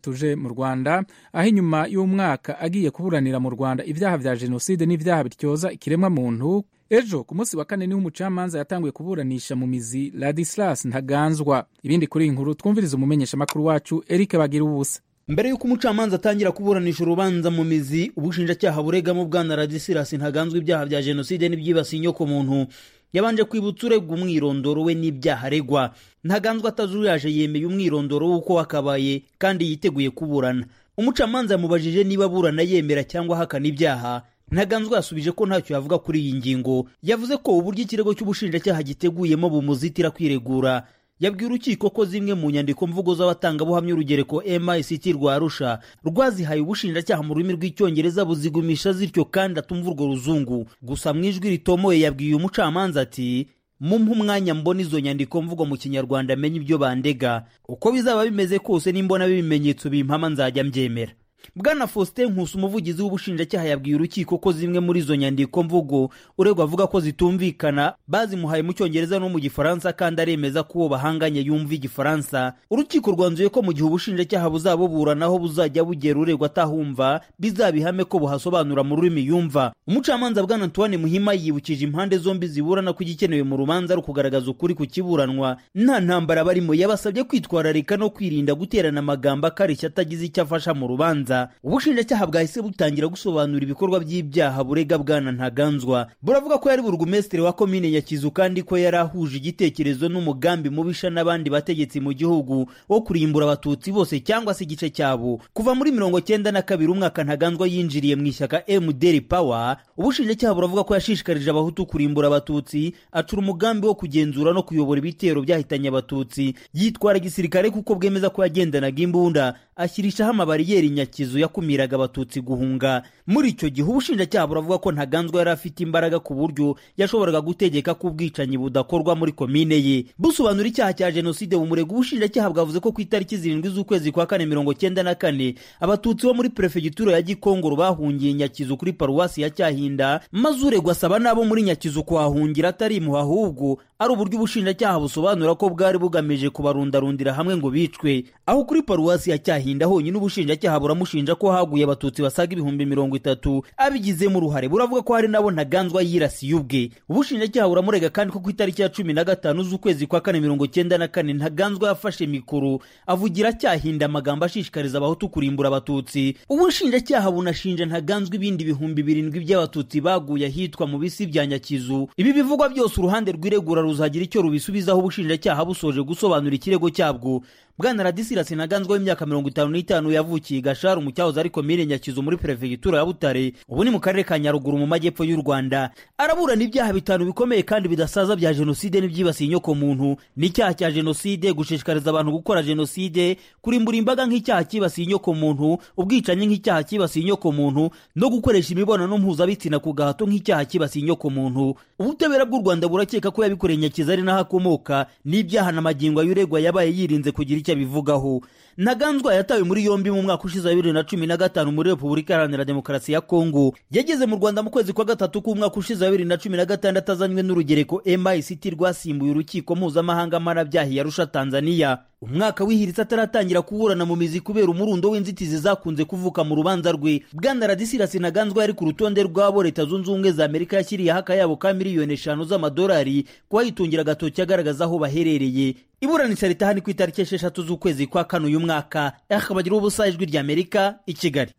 tuje mu rwanda aho inyuma y'umwaka agiye kuburanira mu rwanda ibyaha bya jenoside n'ibyaha bityoza ikiremwamuntu ejo ku munsi wa kane niho umucamanza yatanguye kuburanisha mu mizi ladislas ntaganzwa ibindi kuri iyi nkuru twumvirize umumenyeshamakuru wacu eric bagira ubusa mbere y'uko umucamanza atangira kuburanisha urubanza mu mizi ubushinjacyaha buregamo bwana ladislas ntaganzwa ibyaha bya jenoside n'ibyibasiye inyokomuntu yabanje kwibutsa uregwa umwirondoro we n'ibyaha aregwa ntaganzwa atazuyaje yemeye umwirondoro w'uko wakabaye kandi yiteguye kuburana umucamanza yamubajije niba aburana yemera cyangwa ahakana ibyaha ntaganzwa yasubije ko ntacyo yavuga kuri iyi ngingo yavuze ko uburyo ikirego cy'ubushinjacyaha giteguyemo bumuzitira kwiregura yabwiye urukiko ko zimwe mu nyandiko mvugo z'abatangabuhamya urugereko mict rwa arusha rwazihaye ubushinjacyaha mu rurimi rw'icyongereza buzigumisha zityo kandi atumva urwo ruzungu gusa mu ijwi ritomoye yabwiye umucamanza ati mumpe umwanya mbona izo nyandiko mvugo mu kinyarwanda menye ibyo bandega uko bizaba bimeze kose nimbona ibimenyetso bimpama nzajya mbyemera bwana faustin nkusi umuvugizi w'ubushinjacyaha yabwiye urukiko ko zimwe muri izo nyandiko mvugo uregwa avuga ko zitumvikana bazimuhaye mu cyongereza no mu gifaransa kandi aremeza ko uwo bahanganye yumva igifaransa urukiko rwanzuye ko mu gihe ubushinjacyaha buzabuburanaho buzajya bugera uregwa atahumva bizabihame ko buhasobanura mu rurimi yumva umucamanza bwana antoine muhima yibukije impande zombi ziburana ko igikenewe mu rubanza ari ukugaragaza ukuri ku kiburanwa nta ntambara barimo yabasabye kwitwararika no kwirinda guterana amagambo akarishya atagize icyo afasha mu rubanza ubushinjacyaha bwahise butangira gusobanura ibikorwa by'ibyaha burega bwana ntaganzwa buravuga ko yari burugumesitiri wa komine nyakizu kandi ko yari ahuje igitekerezo n'umugambi mubisha n'abandi bategetsi mu gihugu wo kurimbura abatutsi bose cyangwa se igice cyabo kuva muri mirongo cyenda na kabiri umwaka ntaganzwa yinjiriye mu ishyaka mdr power ubushinjacyaha buravuga ko yashishikarije abahutu kurimbura abatutsi acura umugambi wo kugenzura no kuyobora ibitero byahitanye abatutsi yitwara gisirikare kuko bwemeza ko yagendanaga imbunda ashyirishaho amabariyeri nyakizu kizu yakumiraga abatutsi guhunga muri icyo gihe ubushinjacyaha buravuga ko ntaganzwa yari afite imbaraga ku buryo yashoboraga gutegeka ko ubwicanyi budakorwa muri komine ye busobanura icyaha cya jenoside bumurega ubushinjacyaha bwavuze ko ku itariki zirindwi z'ukwezi kwa kane mirongo cyenda na kane abatutsi bo muri perefegitura ya gikongoro bahungiye nyakizu kuri paruwasi ya cyahinda maze uregwa asaba n'abo muri nyakizu kuhahungira atarimuha ahubwo ari uburyo ubushinjacyaha busobanura ko bwari bugamije kubarundarundira hamwe ngo bicwe aho kuri paruwasi ya cyahinda honyine ubushinjacyaha buramu bushinja ko haguye abatutsi basaga ibihumbi mirongo itatu abigizemo uruhare buravuga ko hari nabo ntaganzwa yirasiye ubwe ubushinjacyaha buramurega kandi ko ku itariki ya cumi na gatanu z'ukwezi kwa kane mirongo cyenda na kane ntaganzwa yafashe mikoro avugira cyahinda amagambo ashishikariza abahutu kurimbura abatutsi ubushinjacyaha bunashinja ntaganzwa ibindi bihumbi birindwi by'abatutsi baguye ahitwa mu bisi bya nyakizu ibi bivugwa byose uruhande rw'iregura ruzagira icyo rubisubizaho ubushinjacyaha busoje gusobanura ikirego cyabwo bwana radisirasi ntaganzwa w'imyaka mirongo itanu n'itanu yavukiye gasharu mu cyahoze ari komine nyakizu muri perefegitura ya butare ubu ni mu karere ka nyaruguru mu majyepfo y'u rwanda araburana ibyaha bitanu bikomeye kandi bidasaza bya jenoside n'ibyibasiye inyokomuntu n'icyaha cya jenoside gushishikariza abantu gukora jenoside kurimbura imbaga nk'icyaha cyibasiye inyokomuntu ubwicanyi nk'icyaha cyibasiye inyokomuntu no gukoresha imibonano mpuzabitsina ku gahato nk'icyaha cyibasiye inyokomuntu ubutabera bw'u rwanda burakeka ko yabikoreye nyakizu ari naho akomoka n'ibyaha na magingo y'uregwa yabaye yirinze kugira icyo abivugaho ntaganzwa yatawe muri yombi mu mwaka ushize wa bibiri na cumi na gatanu muri repubulika iharanira demokarasi ya kongo yageze mu rwanda mu kwezi kwa gatatu k'umwaka ushize wa bibiri na cumi na gatandatu azanywe n'urugereko mict rwasimbuye urukiko mpuzamahanga mpanabyaha ya arusha tanzania umwaka wihiritse ataratangira kuburana mu mizi kubera umurundo w'inzitizi zakunze kuvuka mu rubanza rwe bwana radisirasi ntaganzwa yari ku rutonde rw'abo leta zunze ubumwe za amerika yashyiriyeho akayabo ka miliyoni eshanu z'amadolari kuba yitungira agatoki agaragaza aho baherereye iburanisha ritaha ni ku itariki esheshatu z'ukwezi kwa kane uyu mwaka bagira ubusa ijwi ry'amerika i kigali